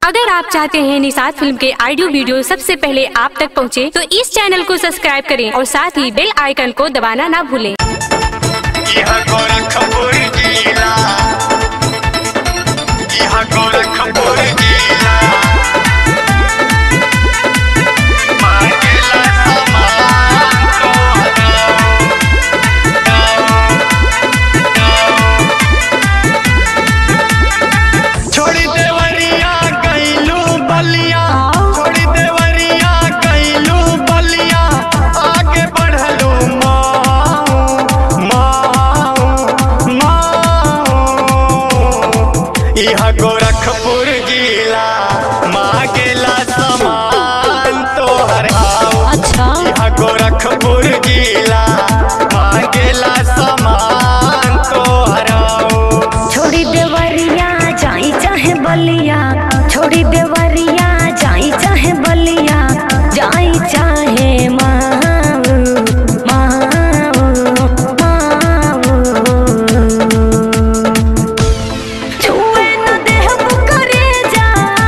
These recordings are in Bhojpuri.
अगर आप चाहते हैं निषाद फिल्म के ऑडियो वीडियो सबसे पहले आप तक पहुंचे, तो इस चैनल को सब्सक्राइब करें और साथ ही बेल आइकन को दबाना ना भूलें। यह गोरखपुर जिला यह गोरखपुर जिला मांगेला सामान तो छोड़ी देवरिया गईलू बलिया छोड़ी देवरिया गईलू बलिया आगे बढ़लू माऊ माऊ माऊ यह गोरखपुर जिला मांगेला सामान तोहर आओ अच्छा यह गोरखपुर जिला मांगेला सामान तोहर आओ छोड़ी देवरिया जाई चाहे बलिया छोड़ी देवरिया जाई चाहे बलिया जाई चाहे माऊ माऊ माऊ छुए न देहब करे जा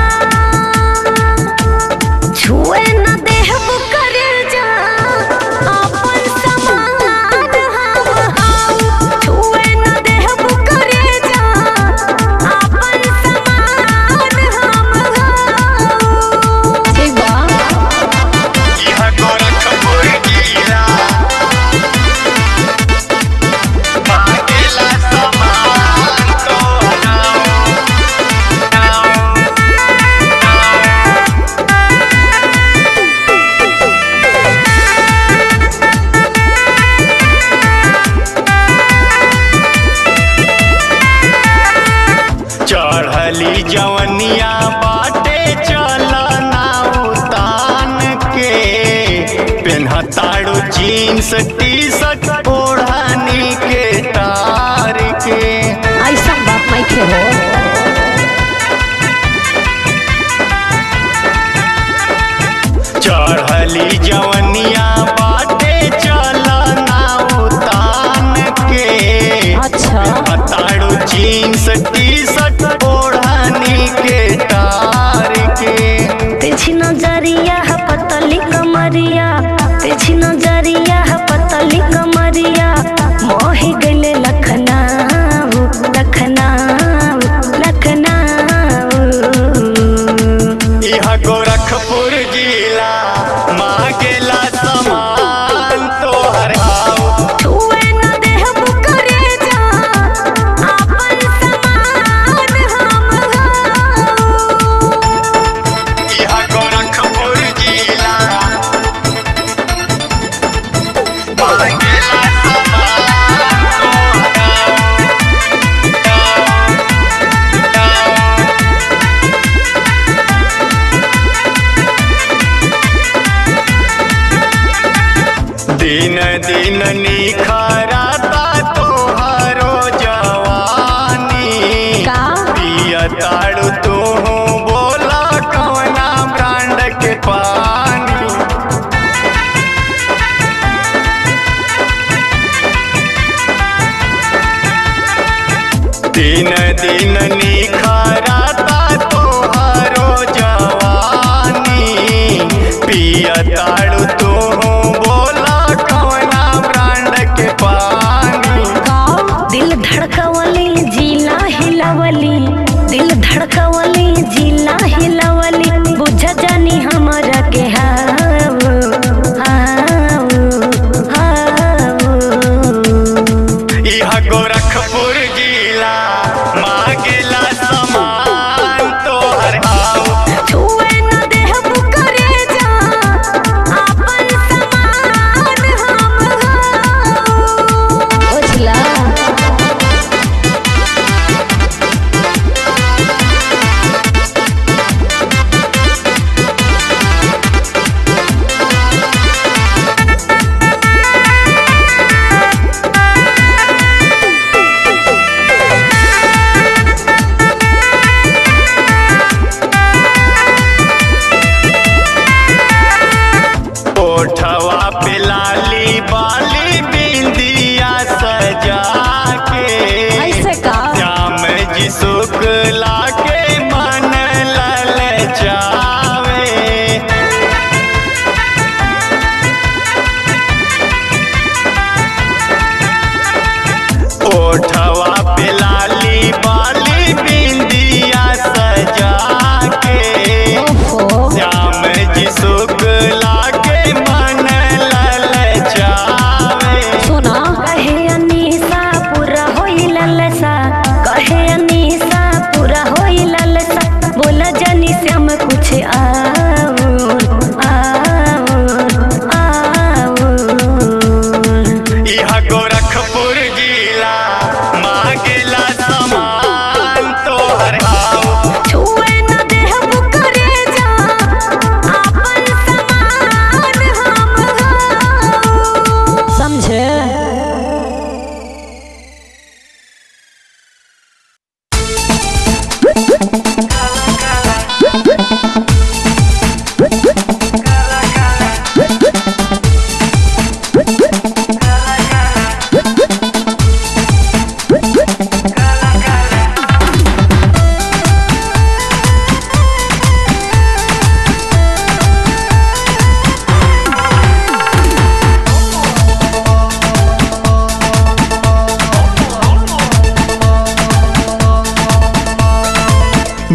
छुए न देहब करे जा अपन समान हम आऊ छुए न देहब करे जा अपन समान हम आऊ ठीक बा यह गोरखपुर जिला मांगेला सामान तोहर आओ चढ़ली जवनिया बाटे चलना उतान के पेन्हताड़ू जीन्स टी शर्ट ओढ़नी के तार के ऐसा बात नहीं खे हो चढ़ली जवनिया बाटे चलना उतान के अच्छा पेन्हताड़ू जीन्स टी शर्ट ओढ़नी के तार के तेजी नजरिया है पतली कमरिया तेजी नजरिया है पतली कमरिया मोही गले लखनऊ लखनऊ लखनऊ यह गोरखपुर जिला मांगेला सामान तोहर आओ छुए न देहब करे जा अपन समान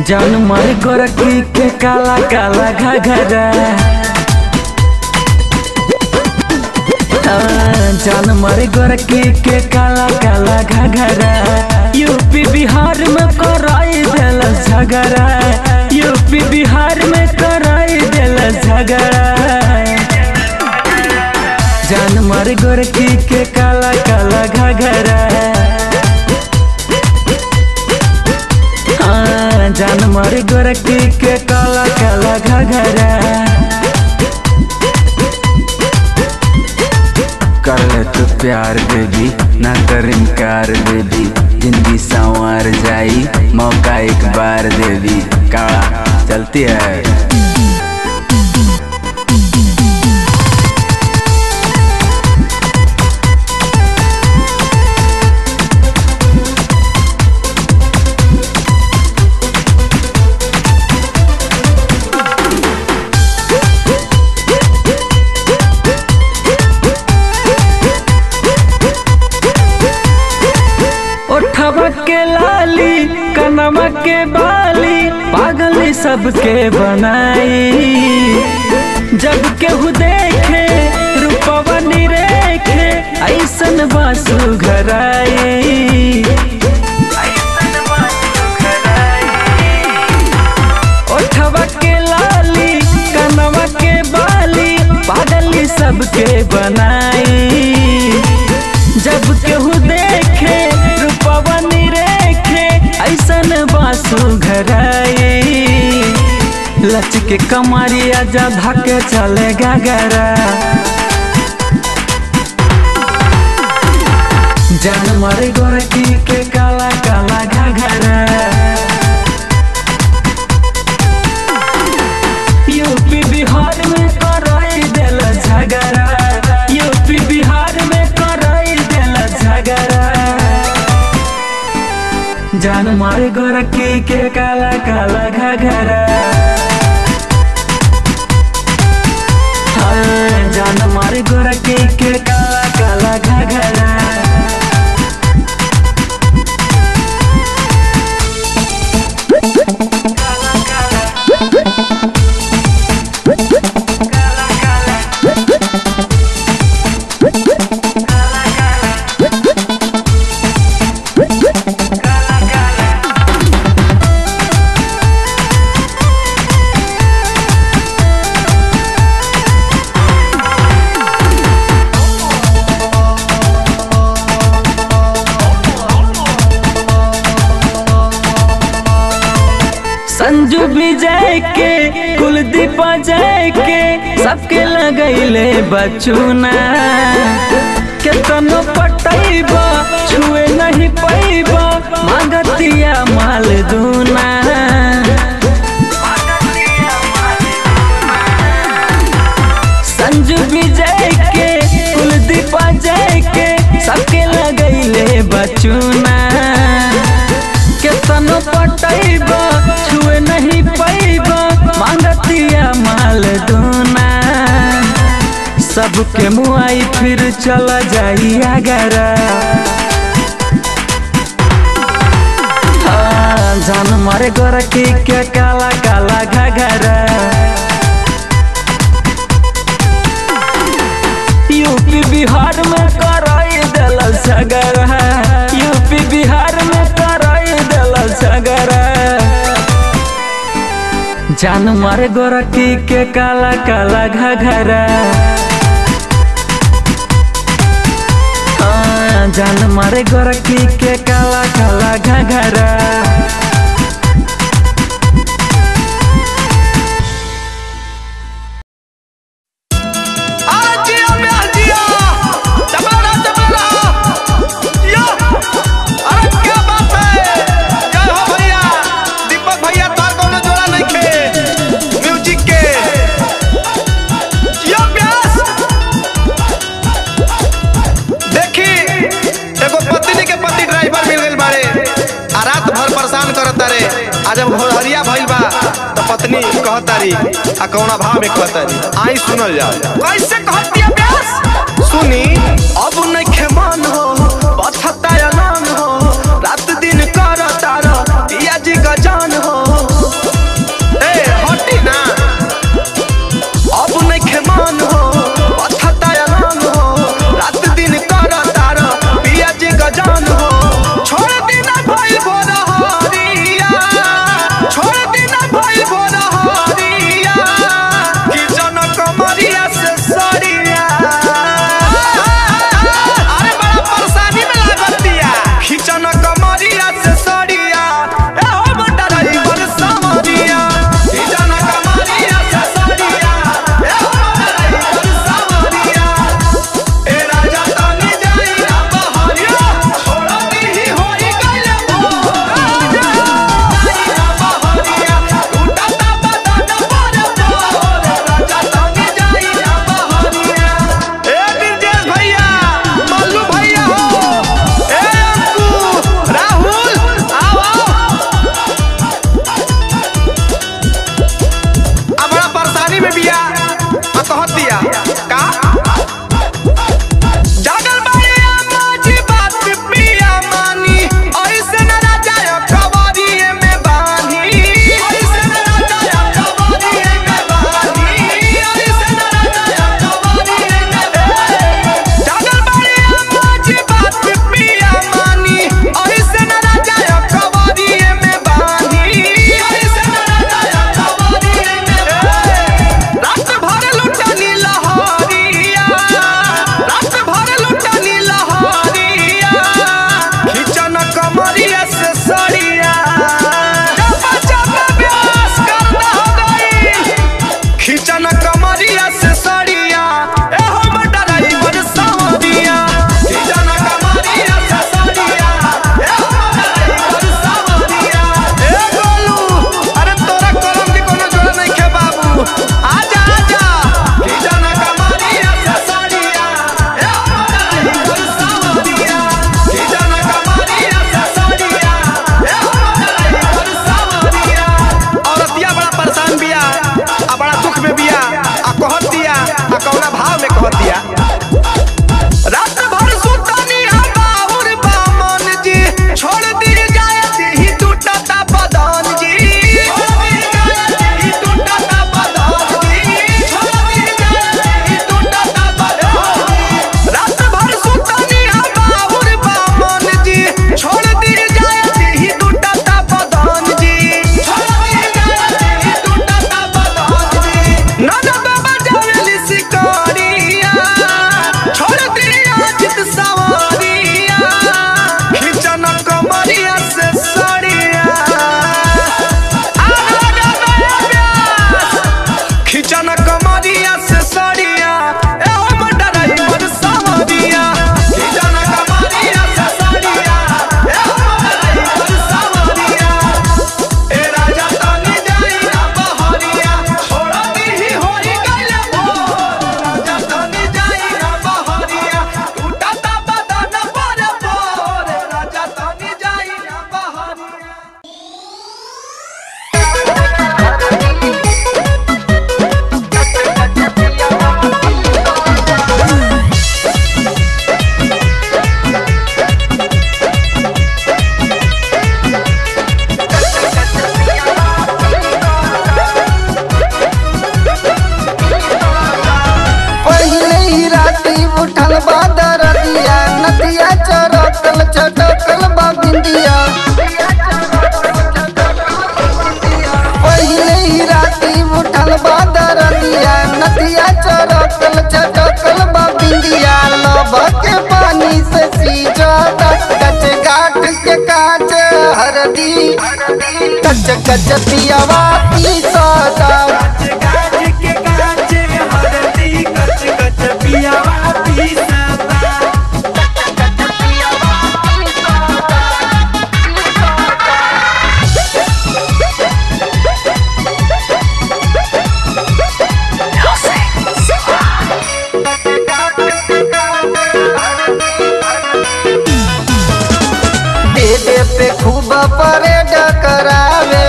जान मारे गोरखी के काला काला घघरा हाँ, जान मारे गोरखी के काला काला घघरा यूपी बिहार में कराई दिल झगड़ा यूपी बिहार में कराई दिल झगड़ा जान मारे गोरखी के काला काला घघरा हाँ, जान मारे गोरखी के काला काला घघरा कर ले तू प्यार बेबी ना कर इनकार बेबी जिंदगी संवार जाई मौका एक बार देवी काला चलती है ओठवा के लाली कनमा के बाली पागली सबके बनाई जब केहू देखे रूपवा निरेखे ऐसन बासु घराई ओठवा के लाली कनवा के बाली पागली सबके बनाई जब केहू देखे रूपवा निरेखे ऐसन बासु घराई लच के कमरिया जा धके चले गगरा जान मारे गोरकी के काला काला घघरा यूपी बिहार में कराई दिल झगड़ा यूपी बिहार में कराई दिल झगड़ा जान मारे गोरखी के काला काला घघरा हाँ, जान मारे गोरखी के काला काला घघरा संजू विजय के कुलदीप जय के सबके लगैले बचुना केतनो पटैबा छुए नहीं पैबा मागतिया माल दूना संजू विजय के कुलदीप जय के सबके लगैले बचुना केतनो पटैबा छुए नहीं पैबा मांगतिया माल दूना सबके मुआई फिर चला जाई अगरा हाँ, जान मारे गोरखी के काला काला घघरा यूपी बिहार में कराई दिल झगड़ा यूपी बिहार में कराई दिल झगड़ा जान मारे गोरखी के काला काला घघरा हाँ, जान मारे गोरखी के काला काला घघरा अरे जिया प्यार जिया चपला चपला जिया अरे क्या बात है जय हो भैया दीपक भैया तार कोनो जोड़ा नहीं खे म्यूजिक के जिया प्यास देखी एगो पत्नी के पति ड्राइवर मिल गइल बाड़े आ रात भर परेशान करत तारे आ जब भोरहरिया भइल बा तो पत्नी कहतारी आ कौना भाव में कहतारी आई सुनल जा कैसे कहती है प्यास सुनी अब नइखे मान हो पथता अलान हो रात दिन कर तारा पिया जी का जान हो चटकल बा बिंदिया पहिले ही राती उठल बा दरदिया नदिया चरकल चटकल बा बिंदिया लब के पानी से सीजता कच गाठ के काच हरदी कच कच पियावा पीसता दे दे पे खूब परेड करावे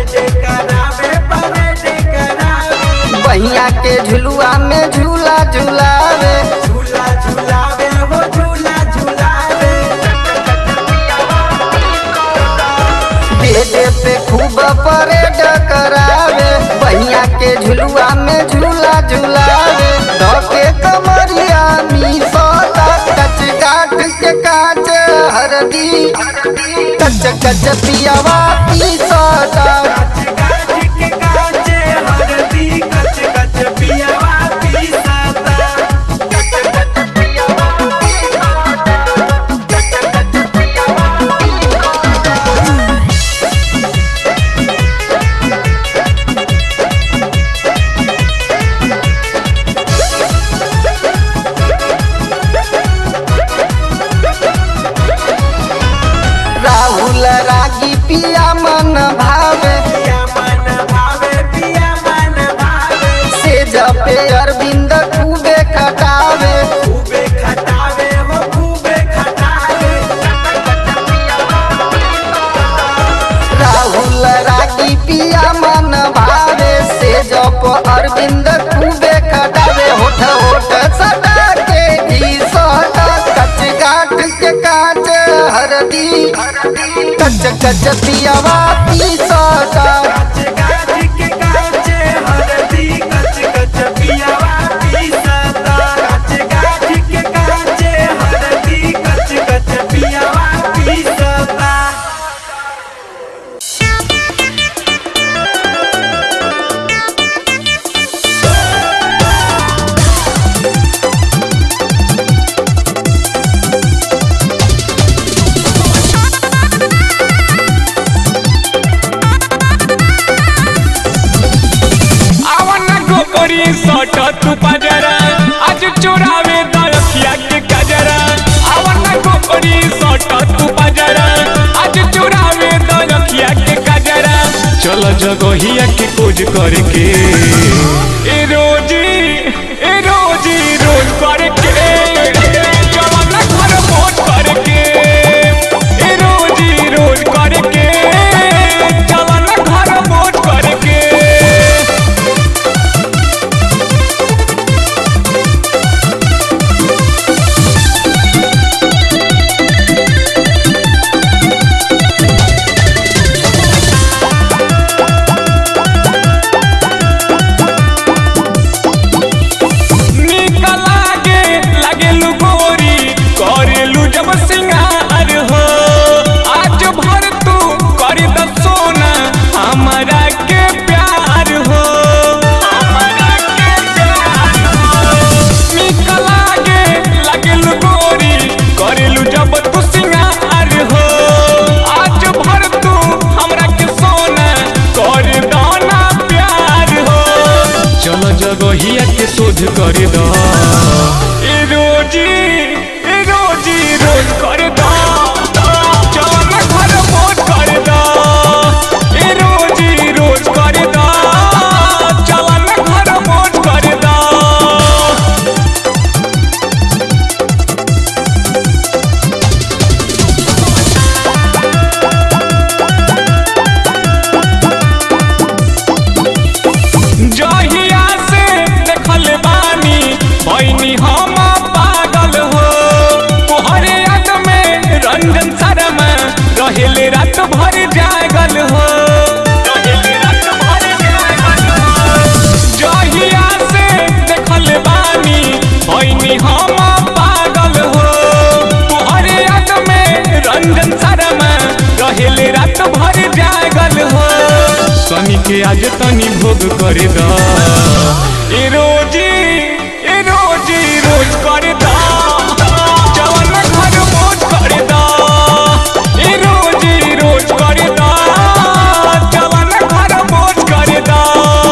बहिया के झुलुआ में झूला झुलावे दे दे पे खूब परेड करावे बहिया के झुलुआ में झूला झुलावे धोके कमरिया मी सोता कच काट के काच हरदी कच कच पियावा पी सोता राहुल रागी पिया मन भावे से जपे अरविंद खूबे खटावे राहुल रागी पिया मन भावे से जप अरविंद खूबे खटावे होठ होठ सटा के घी सोटा कच गाठ के काच हरदी कच कच पियावा पी सोटा आवना गोपरी सट तू पजरा आज चोरावे दरखिया के कजरा आवना गोपरी सट तू पजरा आज चोरावे दरखिया के कजरा चल जगहिया के खोज करके ए रोजी ए रोजी रोज करके जवाना घर मोट करके ए रोजी रोज करके जवाना घर मोट करके नीक लागे लागेलु गोरी करेलु जब सिंगार हो आज भर तू करी द सोना हमारा के प्यार हो हमारा के प्यार हो नीक लागे लागेलु गोरी करेलु जब तू सिंगार हो आज भर तू हमरा के सोना कर दो ना प्यार हो चल जगहिया के शोध कर दो ए रोजी ए रोजी रोज कर दो चल घर मोट कर दो ए रोजी रोज कर दो चल घर मोट कर दो जहिया से देखल बानी बहनी हम भोग कर दा ए रोजी ए रोजी रोज कर दा जवन घर मोज कर दा ए रोजी रोज कर दा जवन घर मोज कर दा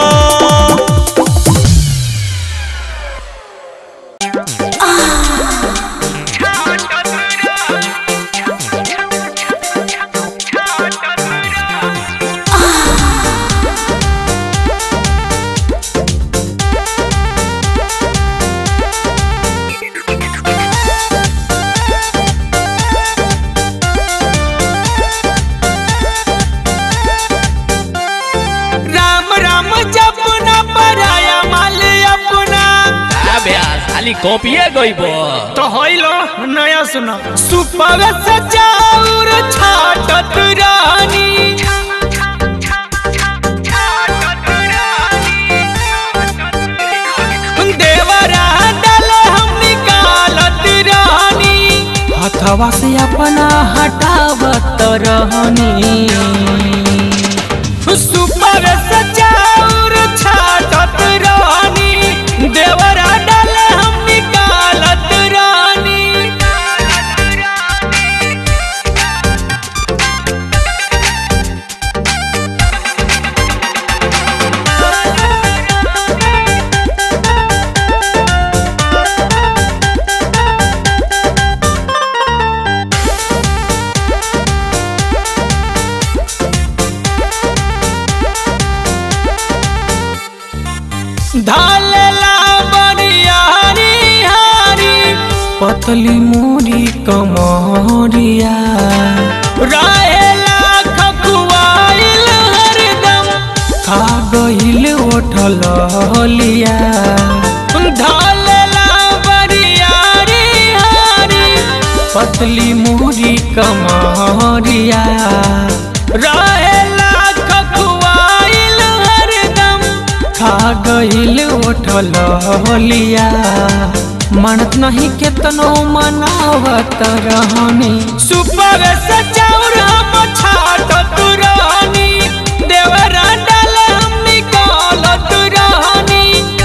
राम राम जपना पराया माल अपना खाली कॉपिए गईबो तो होइलो नया सुना सुपव सजाउर छाटत रानी देवरा डल हम निकालत रानी हथवा से अपना हटावत रहनी सुपर सजाउर छाटत रानी देवरा डल हम निकालत रानी धालेला बनियारी हारी पतली मूरी कमरिया रहेला खकुआइल हरदम खा गइल ओठल लिया धालेला बनियारी हारी पतली मूरी कमरिया रहेला खकुआइल हरदम खा गइल उठल लिया मनत नहीं केतनो मनावत रहनी सुपर सचाउर हम छाटत रहनी देवरा डाल हम निकालत रहनी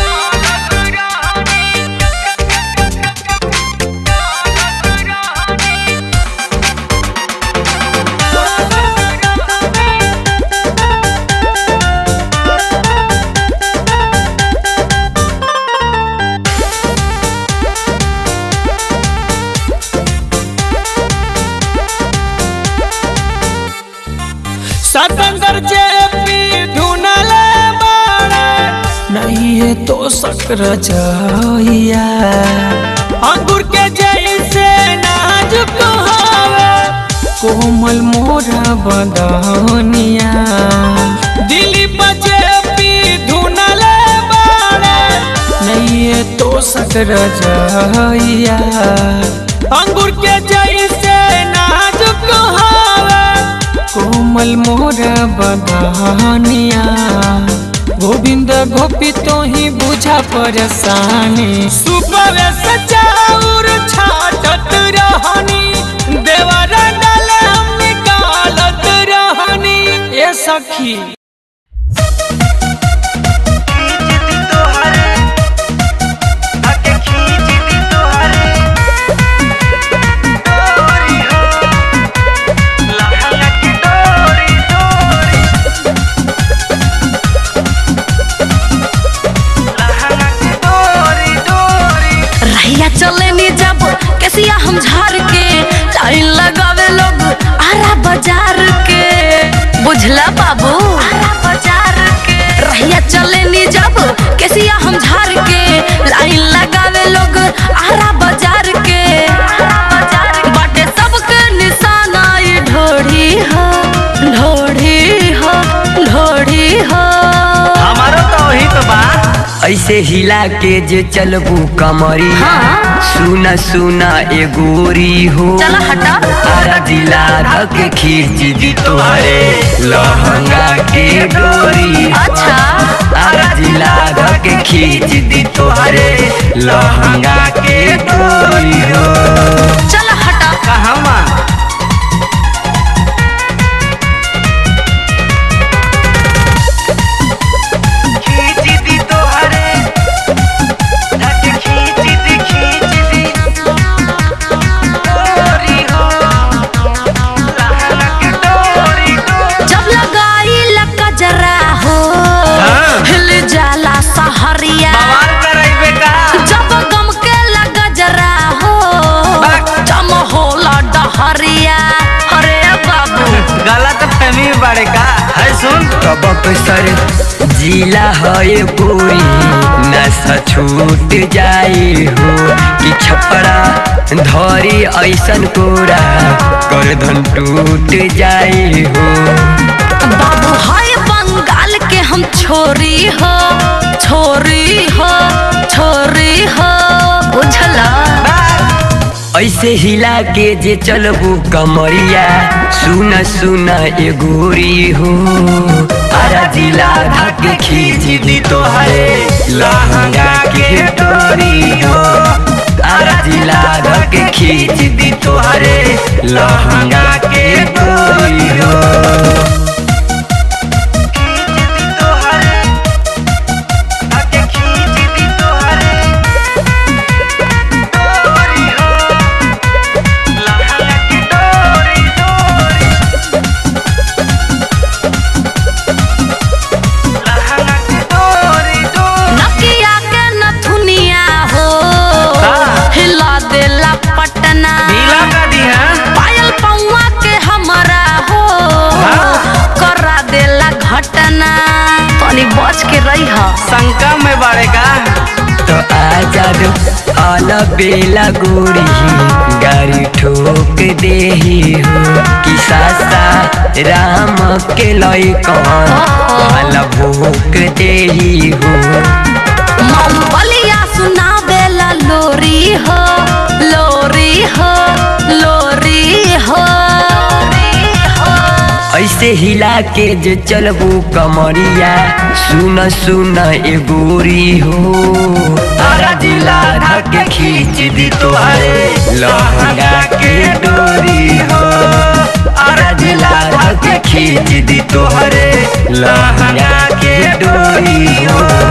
सतंदर जेपी ढूंढले बाड़े नहीं है तो शक्र जइया अंगूर के जैसे नाजुक हवे कोमल मोरा बदनिया दिल्ली जेपी ढूंढले बाड़े नहीं है तो शक्र जइया अंगूर के जैसे नाजुक हवे कोमल मोर बदनिया गोविंद गोपी तो ही बुझा परेशानी सुपर सचाउर छाटत रहनी देवरा डाल हम निकालत रहनी ए सखी रहिया चले नी जब कैसिया हम झार के लाइन लगावे लोग आरा बाजार के बुझला बाबू आरा बाजार के रहिया चले नी जब कैसिया हम झार के लाइन लगावे लोग आरा बाजार के बाटे सबके निशाना ये ढोढ़ी हो ढोढ़ी हो ढोढ़ी हो हमारो तो वही तो बा ऐसे हिला के जे चलबू कमरी हाँ। सुना सुना ए गोरी हो चला हटा। आरा दिला धक खींच दी तोहरे लहंगा के डोरी हो। अच्छा। आरा दिला धक खींच दी तोहरे लहंगा के डोरी हो चल हटा कहवा बक्सर जिला है पूरी नशा छूट जाई हो कि छपरा धरी ऐसन कोरा करधन टूट जाई हो बाबू हाय बंगाल के हम छोरी हो छोरी हो छोरी हो बुझला ऐसे हिला के जे चलबू कमरिया सुन सुन ए गोरी हो अरा जिला धक खींच दी तोहरे लहंगा के डोरी हो अरा जिला धक खींच दी तोहरे लहंगा के डोरी हो नकिया के नथुनिया हो हिला देला पटना पायल पौवा के हमरा हो करा देला घटना तनी बच के रही हा शंका में बाड़ेगा तो आजाद आल बेला गोरी गाड़ी ठोक देही हो कि सासा राम के लई कौन भूख देही हो मोमबलिया सुना बेला लोरी हो लोरी हो लोरी हो ऐसे हिला के जो चलबू कमरिया सुन सुन ए गोरी हो तारा जिला धक खींच दी तोहरे लहंगा के डोरी हो तारा जिला धक खींच दी तोहरे लहंगा के डोरी हो